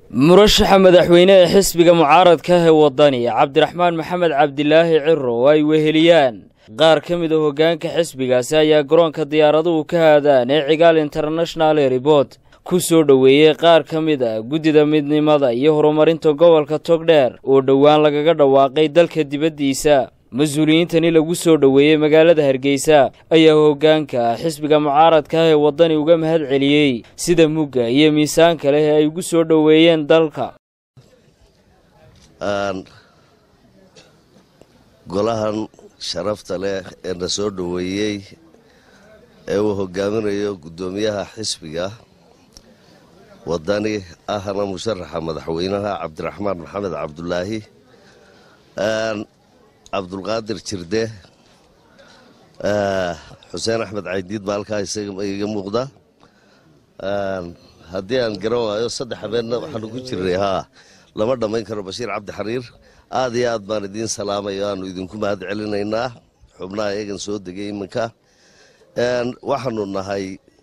murashaxa madaxweyne ee xisbiga mucaaradka ah ee waddani cabdiraxmaan maxamed cabdilaahi ciro oo ay weheliyaan qaar ka mid a hoggaanka xisbigaasi ayaa garoonka diyaaraduhu ka haadaan ee cigaal international airport ku soo dhoweeyey qaar ka mid a guddida midnimada iyo horumarinta gobolka togdheer oo dhowaan lagaga dhawaaqay dalka dibaddiisa mas-uuliyiintani lagu soo dhoweeyey magaalada hargeysa ayaa hoggaanka xisbiga mucaaradka ah ee waddani uga mahad celiyey sida mugga iyo miisaanka leh ee ay ugu soo dhoweeyeen dalka golahan sharafta leh ee na soo dhoweeyey ee uu hogaaminayo guddoomiyaha xisbiga waddani ahna musharaxa madaxweynaha cabdiraxmaan maxamed cabdulaahi cabdulqaadir jirde xuseen axmed caydiid baa halkaa iga muuqda haddii aan garan waayo saddex habeenna waxaanu ku jirnay haa lama dhammayn karo bashiir cabdi xariir aad iyo aad baan idiin salaamayo aanu idinku mahad celinaynaa xubnaha eegan soo degay iminka waxaanu nahay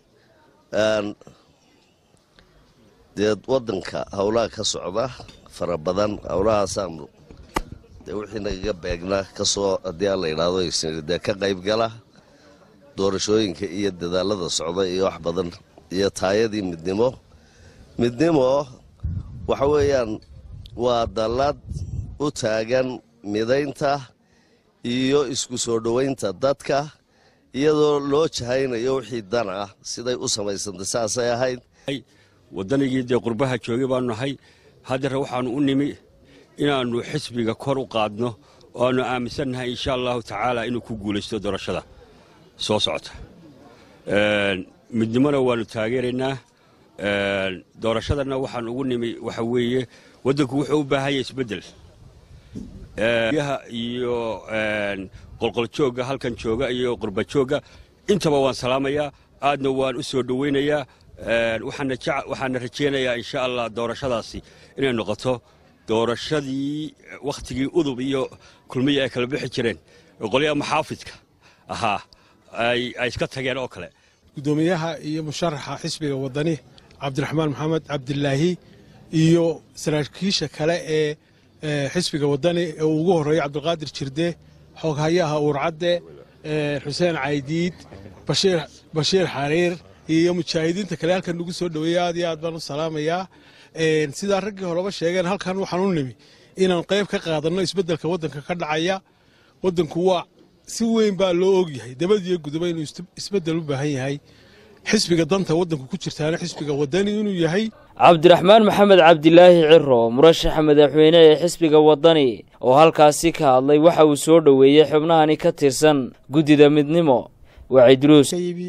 dee waddanka howlaha ka socda fara badan howlahaasaanu dee wixii nagaga beegna kasoo haddii aan la yidhaahdo dee ka qayb gala doorashooyinka iyo dadaalada socda iyo wax badan iyo taayadii midnimo midnimo waxa weeyaan waa dallad u taagan midaynta iyo isku soo dhowaynta dadka iyadoo loo jahaynayo wixii dan ah siday u samaysantay saasay ahayd waddanigii dee qurbaha joogay baanu nahay haddare waxaannu u nimi inaannu xisbiga kor u qaadno oo aannu aaminsannahay insha allahu tacaala inuu ku guulaysto doorashada soo socota midnimona waannu taageeraynaa doorashadanna waxaan ugu nimi waxa weeye waddanku wuxuu u baahan yahay isbeddel yaha iyo qolqoljoogga halkan jooga iyo qurbajoogga intaba waan salaamayaa aadna waan u soo dhowaynayaa waxaana rajaynayaa insha allah doorashadaasi inay noqoto doorashadii wakhtigii udub iyo kulmiya ay kala bixi jireen qolyaha maxaafidka ahaa ay iska tageen oo kale guddoomiyaha iyo musharaxa xisbiga waddani cabdiraxmaan maxamed cabdilaahi iyo saraakiisha kale ee xisbiga waddani ee uu ugu horreeyo cabdulqaadir jirde xooghayaha uurcadde xuseen caydiid bashiir xariir iyo mujaahidiinta kale halkan nagu soo dhoweeya aad iyo aad baan u salaamayaa sidaa raggii horeba sheegeen halkan waxaan u nimi inaan qayb ka qaadanno isbeddelka waddanka ka dhacaya waddanku waa si weyn baa loo ogyahay dabadiyo gudoba inuu isbeddel u baahan yahay xisbiga danta waddanku ku jirtaana xisbiga waddani inuu yahay cabdiraxmaan maxamed cabdilaahi ciro murashaxa madaxweyne ee xisbiga waddani oo halkaasi ka hadlay waxa uu soo dhoweeyey xubnahani ka tirsan guddida midnimo wacidruus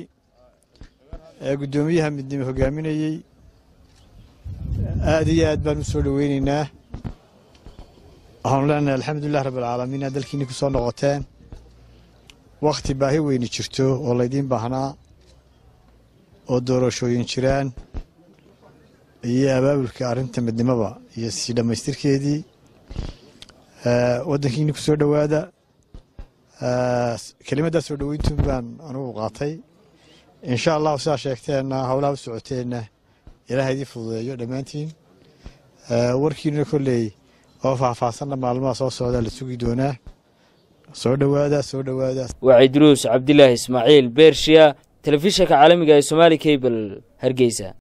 ee guddoomiyaha midnimo hogaaminayey aad iyo aad baan u soo dhoweynaynaa waxaanu leenahay alxamdulilah rabbialcaalamiin aad dalkiinni ku soo noqoteen wakhti baahi weyni jirto oo laydiin baahnaa oo doorashooyin jiraan iyo abaabulka arrinta midnimoba iyo sii dhammaystirkeedii waddankiinni ku soo dhowaada kelimaddaa soo dhoweyntuun baan anugu qaatay insha allahu sidaa sheegteenna howlaha u socoteenna ilaah idii fududeeyo dhammaantiin warkiina kolley oo faahfaahsanna maalmaha soo socdaa la sugi doonaa soo dhowaada soo dhowaada wacidruus cabdilaahi ismaaciil beershiya telefishanka caalamiga ee somaali cable hargeysa